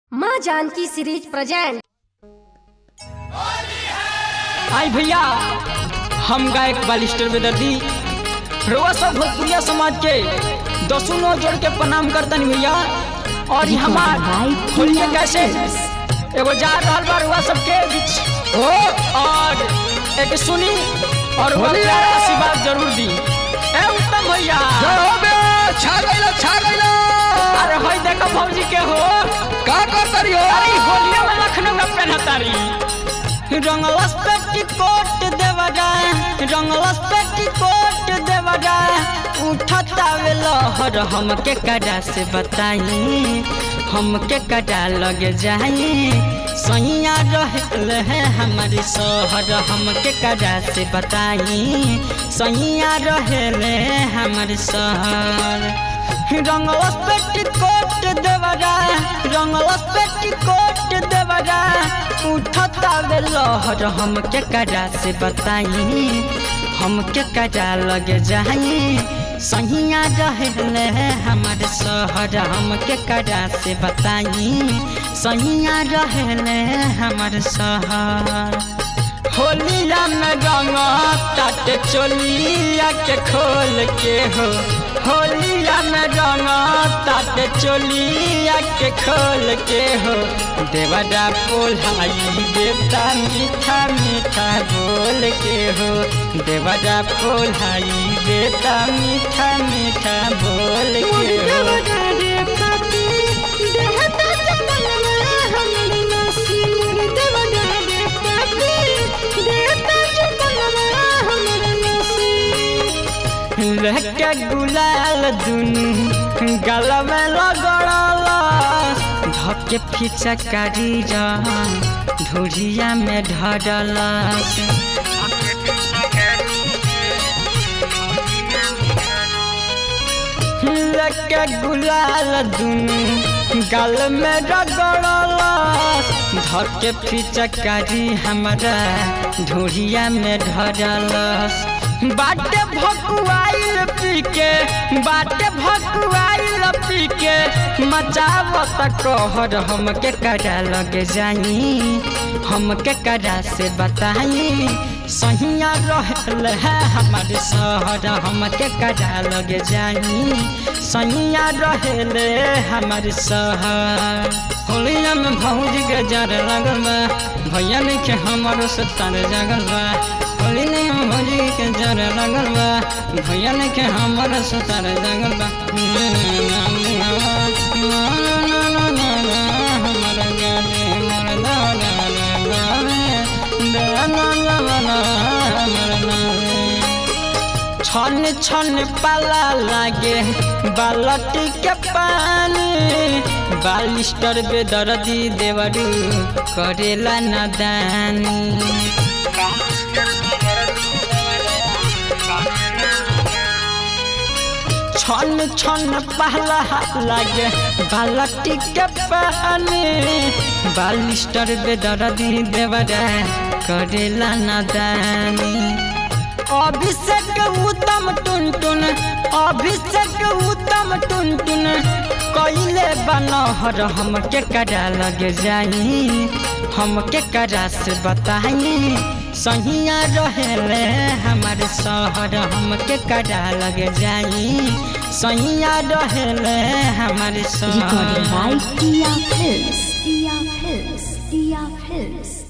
माँ Janaki series present आई भैया हम गायक बालिस्टर बेदर्दी रोआ सब भोजपुरिया समाज के दसों नौ जोड़ के प्रणाम करतन भैया और ये हमार होलिया कैसे एगो जा रहल बा रुआ सबके बीच हो और एक सुनी और वो होलिया! प्यारा आशीर्वाद जरूर दी ए उत्तम भैया छा गइला छा गइला अरे होई देखो भौजी के हो का कर तरी हो अरे होलिया में लखनऊ में पहनतारी रंगलस पेटीकोट देवा जाए रंगलस पेटीकोट देवा जाए उठता वे लहर हमके कड़ा से बताई हमके कड़ा लगे जाई सैया रहल है हमारी शहर हमके कड़ा से बताई सैया रहल है हमारी शहर रंगलस पेटीकोट देवरा रंगलस पेटीकोट देवरा उठता वे लहर हमके कड़ा से बताई हमके कड़ा लगे जाई सहिया रहले हमारे शहर हमके कड़ा से बताई सहिया रहले हमारे शहर होलिया में रंग तट चोलिया के खोल के हो होलिया में रंग तट चोलिया के खोल के हो देवरा पोलाई देवता मीठा मीठा बोल के हो देवरा पोलाई देवता मीठा मीठा बोल के हो लहके गुलाल दुनु गल में लगड़ल धके फीचा कारी ढोरिया में ढड़ल लहके गुलाल दुनु गल में रगड़ल धके फीचा कारी हमारा ढोरिया में ढड़लस बाटे भकुआइल पी के बाटे भकुआइल पी के मचावत कहर हमके कड़ा लगे जाई हमके कड़ा से बताई सहिया रहल है हमारे शहर हमके कड़ा लगे जाई सहिया रहल हमारे शहर होलिया में भौजी के जर लगल बा भैया लिखे हमारो सत्तर जगल बा होली नहीं हम भौजी के जर लगल बा भैया लिखे हमारो सत्तर जगल बा हमारा गाने मोर दाना छन छन पाला लागे बालटी के पानी बालिस्टर बेदर्दी देवरू करेला नदानी छन छन पहला लागे बालटी के पानी बालिस्टर बेदर्दी देवरा करेला नदानी अभिषेक उत्तम टुन टुन अभिषेक उत्तम टुन टुन कैले बनहर हमके करा लगे जाई हमके करा से बताई सहिया रहले हमारे शहर हमके करा लगे जाई सहिया रहले हमारे Recorded शहर by Tia Films. Tia Films. Tia Films.